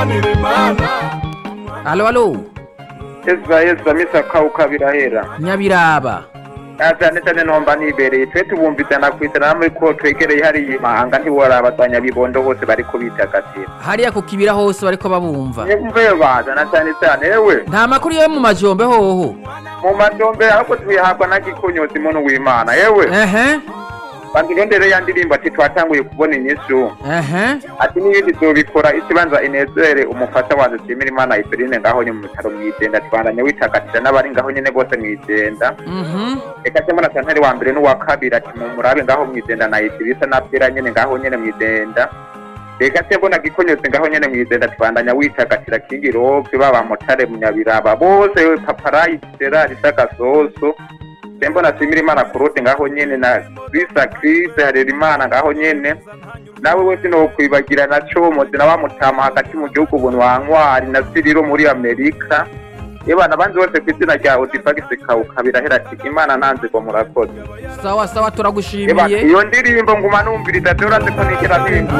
alo alo yeza yeza misa kauka birahera nyabiraba Ah, cyane cyane nomba nibereye twe tubumvizana kwizana muri ko twegereye hariya imahanga ntiworaba za nyabibondo hose bariko bitagatira hariya ku kibira hose bariko babumva mve bazana cyane cyane ewe nta makuru yo mu majombe hoho mu madombe ahubwo tuyahabwa na gikonyozi muntu w'imana ewe ehe bandurondere ya ndirimbo ati twatanguye kubona inyishu ehe ati n'ibindi zobikora ikibanza inezere umufasha wanjye nshimira imana iferine ngaho nyine mu bitaro mw'igenda tubandanye witagatira n'abari ngaho nyine bose mw'igenda mhm reka se mbona santari wa mbere n'uwa kabiri ati mu murabe ngaho mw'igenda na itirisa na pera nyine ngaho nyine mw'igenda reka se mbona gikonyozi ngaho nyine mw'igenda tubandanya witagatira kingi robe baba motare munyabiraba bose paparayi serari sagasoso se mbona simira imana kurote ngaho nyene na krista kriste harera imana ngaho nyene nawe wese no kwibagira na comozi na wamutama hagati mu gihugu buntu wa nkwari na siriro muri amerika yebana abandi bose ku izina rya odifagisi kawuka birahera ati imana nanze ngo murakoze sawa sawa Eba, turagushimiye iyo ndirimbo nguma numviriza dore urazi ko nigera mpinga